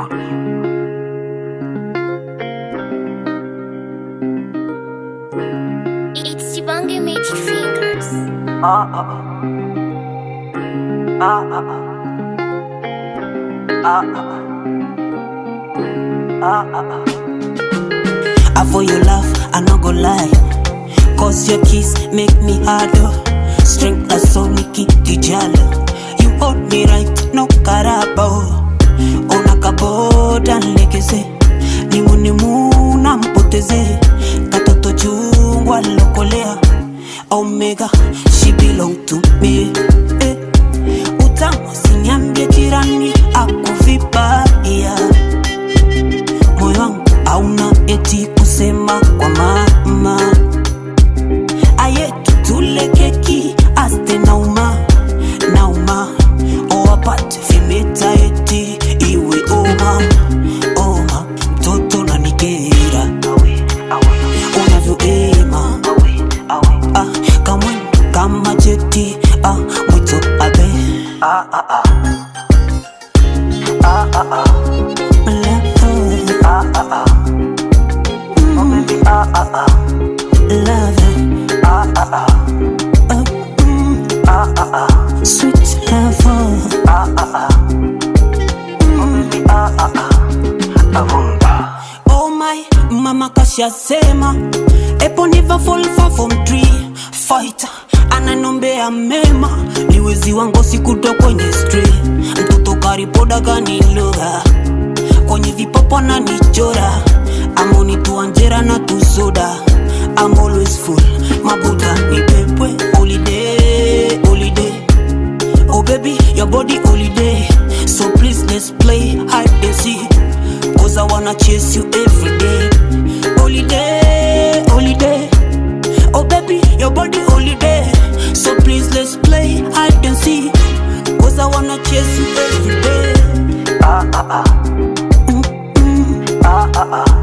It's Chibange Magic Fingers. I for your love, I no go lie. Cause your kiss make me harder. Strength as so Nikki Dijala. You hold me right, no karabo. Ona kaboda nlegeze. Nimu nimu na mpoteze. Katoto chungwa lokolea. Omega, she belong to me. Eh. Utamu siniambie jirani akuvibaya moyo wangu hauna eti kusema kwa mama ayetu tule keki aste nauma nauma owapate vimeta eti iwe oma oma mtoto na nigera unavyoema ah, kamwe kama jeti ah, mwito abe Sweet lover Oh my, mama kashasema Epo never fall far from tree Fighter, ananombea mema Niwezi wangu sikuto kwenye street Mtoto karipoda kaniloga Kwenye vipopo na nichora Amoni tuanjera na tusoda I'm always full Mabuta ni pepwe Holiday, holiday Oh baby, your body holiday. So please let's play hide and seek. Cause I wanna chase you every day. Holiday, holiday. Oh baby, your body holiday. So please let's play hide and seek. Cause I wanna chase you every day. Mm, mm.